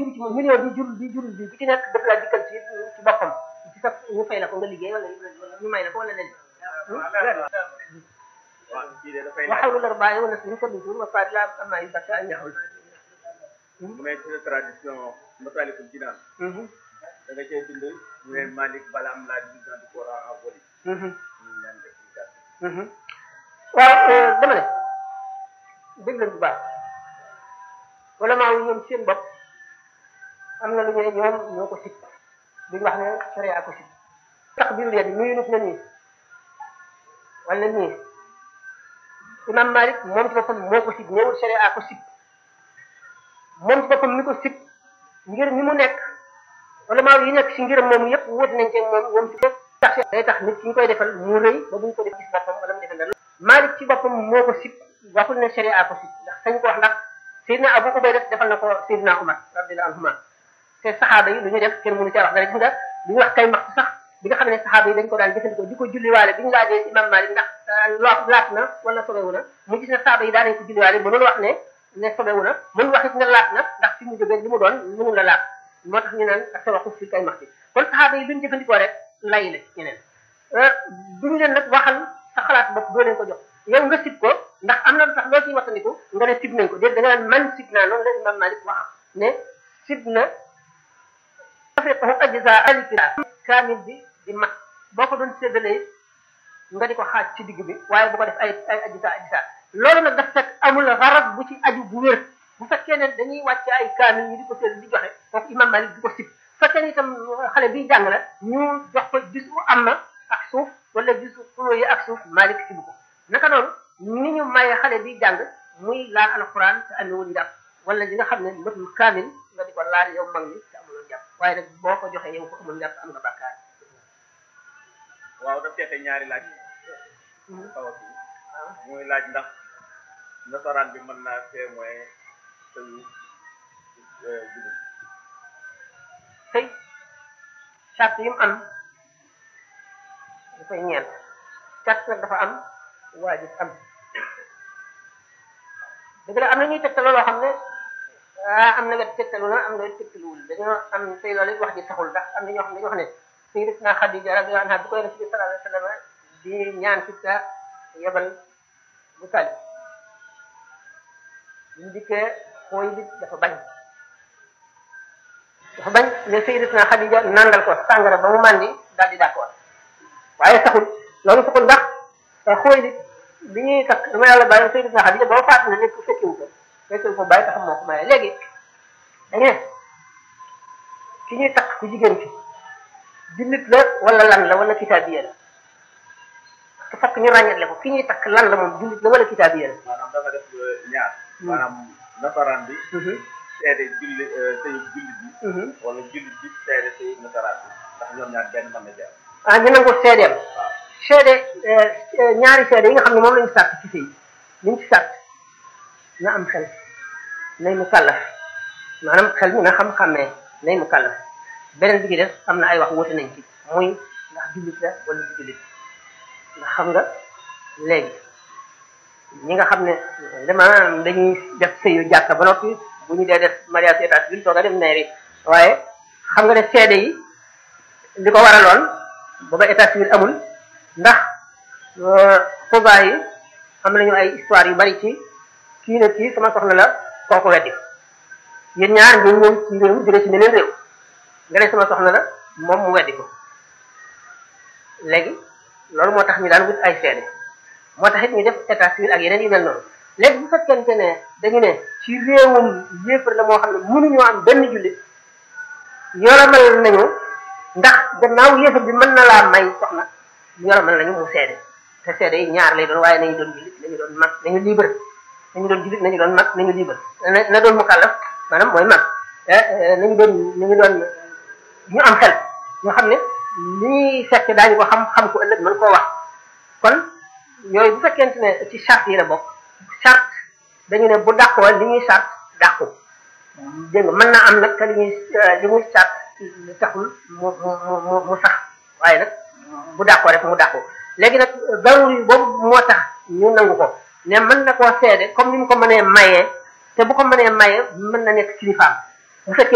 bi ci moom million bi jur bi jur bi bu ci nekk daf laa dikkal ci ci boppam ci sa ñu fay la ko nga liggéey wala ñu may la ko wala leen waaw kii de dafay wa xawlu lar bàyyi wala suñu ko dutur wa faat la am ay bakka ay ñaxul mu ne ci tradition Masaalikul Jinaan da nga cee bind ñu ne Malik Balam la division du Coran en volume ñu ñaan explication waaw dama ne dégg leen bu baax wala maa wu ñoom seen bopp am na lu ñu ne ñoom ñoo ko sib duñ wax ne sharia ko sib tax biir leen nuyu nit na nii wala nii imam Malik moom ci boppam moo ko sib ñëwul sharia ko sib moom ci boppam mi ko sib ngir mi mu nekk wala maa yi nekk si ngiram moom yëpp wóot nañ ci moom moom ci bopp tax day tax nit ki ñu koy defal mu rëy ba buñ ko def gis boppam wala mu defal dara Malik ci boppam moo ko sib waxul ne sharia ko sib ndax sañ ko wax ndax Seydina Abu Ubayda defal na ko Seydina Umar radiyallahu anhuma te saxaaba yi lu ñu def kenn mënu caa wax dara gis nga li ñu wax kay max sax bi nga xam ne saxaaba yi dañ ko daan jëfandikoo di ko julliwaale bi ñu laajee imam Malik ndax loo laat na wala sobewu na mu gis ne saxaaba yi daan nañ ko julliwaale mënul wax ne ne sobewu na mënul wax it ne laat na ndax fi mu jógee li mu doon mënul la laat moo tax ñu naan ak sa waxu fi kay max bi kon saxaaba yi luñ jëfandikoo rek lay la ñeneen duñu leen nag waxal sa xalaat bopp doo leen ko jox yow nga sib ko ndax am na lu tax loo ciy wattandiku nga ne sib nañ ko déet da nga naan man sib naa noonu la imam Malik wax ne sib na afriqahu ajza alkira kaamil bi di mat boo ko doon séddalee nga di ko xaaj ci digg bi waaye bu ko def ay ay ajza ajza loolu nag daf fekk amul xarab bu ci aju bu wér bu fekkee ne dañuy wàcc ay kaamil ñu di ko sédd di joxe kooku imam Malik di ko sib fekkee ne itam xale biy jàng la ñu jox ko gis bu am na ak suuf wala gis xuloo yi ak suuf Malik sibu ko naka noonu ni ñu maye xale bi jàng muy laal alquran te amewul njàpp wala li nga xam ne matul kaamil nga di ko laal yow mag mi te amuloo njàpp waaye nag boo ko joxee yow ko amul njàpp am nga bàkkaar waaw daf teete ñaari laaj xaw a kii muy laaj ndax nasaraan bi mën naa témoin sëyu jullit sëy charte yi mu am dafay ñeent charte nag dafa am waajib am dëgg la am na ñuy tegtaloo loo xam ne ah am na wet tegtalu na am na wet tegtaluwul dañoo am tey loolu it wax ji saxul ndax am na ñoo xam ne dañoo xam ne sayyidatuna Xadija radiyallahu anha bi koy Rasul sallallahu alayhi wa sallam di ñaan ci sa yebal bu tali ñu dikkee xooy bi dafa bañ dafa bañ ne sayyidatuna Xadija nangal ko sàngara ba mu màndi daal di d'accord waaye saxul loolu saxul ndax xooy bi bi ñuy takk dama yàlla bàyyi sayyidatuna Xadija boo faat na nekk fekkiwu ko fekkiwu ko bàyyi taxam moo ko maye léegi dañu ne ki ñuy takk ku jigéen ki jullit la wala lan la wala kitaabiya la te fekk ñu ràññetle ko ki ñuy takk lan la moom jullit la wala kitaabiya la maanaam dafa def ñaar maanaam nasaraan bi seede julli sëyu jullit bi wala jullit bi seede sëyu nasaraan bi ndax ñoom ñaar benn mën na jaar ah ñu nangu seedeem waaw seede ñaari seede yi nga xam ne moom lañu sàrt ci sëy liñ ci sàrt na am xel nay mu kàllaf maanaam xel mi na xam-xammee nay mu kàllaf beneen bi ci def am na ay wax wuute nañ ci muy ndax jullit la wala du jullit ndax xam nga léegi ñi nga xam ne vraiment dañuy def sëyu jàkka ba noppi bu ñu dee def mariage état civil toog a dem neeri waaye xam nga ne seede yi li ko waraloon booba état civil amul ndax xubaa yi am nañu ay histoire yu bari ci kii ne kii sama soxna la kooku weddi yéen ñaar ngeen ñëw ci réew jóge ci meneen réew nga ne sama soxna la moom mu weddi ko léegi loolu moo tax ñu daan wut ay seede moo tax it ñu def état civil ak yeneen yu mel noonu léegi bu fekkente ne dañu ne ci réewum yéefar la moo xam ne mënuñoo am benn jullit yoromal nañu ndax gannaaw yéefar bi mën na laa may soxna yoromal nañu mu seede te seede yi ñaar lay doon waaye nañu doon jullit nañu doon mag nañu libre nañu doon jullit nañu doon mag nañu libre na na doon mukallaf maanaam mooy mag nañu doon nañu doon ñu am xel ñoo xam ne li ñuy fekk daañu ko xam xam ko ëllëg mën koo wax kon yooyu bu fekkente ne ci charte yi la bokk charte dañu ne bu dàqoo li ñuy charte dàqu dégg nga mën na am nag te li ñuy li ñuy charte taxul mu mu mu mu sax waaye nag bu dàqoo rek mu dàqu léegi nag daruri boobu moo tax ñu nangu ko ne mën na koo seede comme ni mu ko mënee mayee te bu ko mënee mayee mën na nekk kilifaam bu fekkee